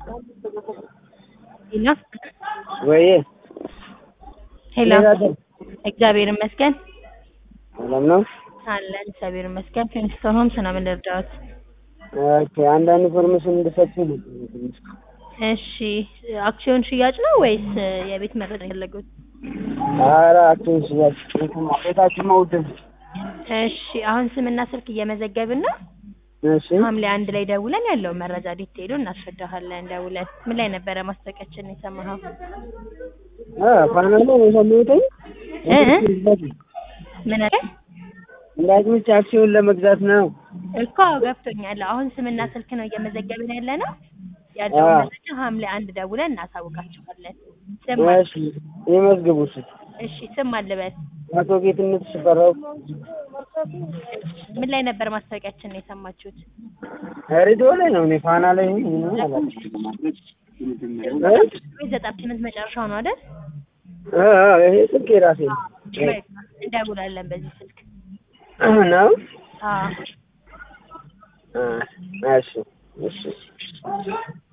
ሄሎ ወይ ሄሎ እንዴት አደርክ? እግዚአብሔር ይመስገን ሰላም ነው? አለን እግዚአብሔር ይመስገን ኪንግስቶን ሆምስ ነው ምን ልርዳዎት ኦኬ አንዳንድ ኢንፎርሜሽን እንድሰጡኝ ነው። እሺ አክሲዮን ሽያጭ ነው ወይስ የቤት መረጃ የፈለጉት ኧረ አክሲዮን ሽያጭ ቤታችን መውድ እሺ አሁን ስምና ስልክ እየመዘገብን ነው እሺ ሐምሌ አንድ ላይ ደውለን ያለውን መረጃ ዲቴይሉ እናስረዳሃለን ደውለን ምን ላይ ነበረ ማስታወቂያችን የሰማኸው አ ፋና ነው የሰማሁትኝ እ እ? ምን አለ እንዳትመች አክሲዮን ለመግዛት ነው። እኮ ገብቶኛል አሁን ስምና ስልክ ነው እየመዘገብን ያለ ነው ያለውን አዎ። መረጃ ሐምሌ አንድ ደውለን እናሳውቃችኋለን ስም አለ እሺ የመዝግቡ እሺ እሺ ስም አልበል አቶ ጌትነት ሽፈራው ምን ላይ ነበር ማስታወቂያችን የሰማችሁት ሬዲዮ ላይ ነው እኔ ፋና ላይ ነኝ ምንም አላውቅም። እ? ወይ ዘጠና ስምንት መጨረሻው ነው አይደል እ እ ይሄ ስልክ የራሴ ነው በቃ እንደውላለን በዚህ ስልክ ነው አዎ እ እሺ እሺ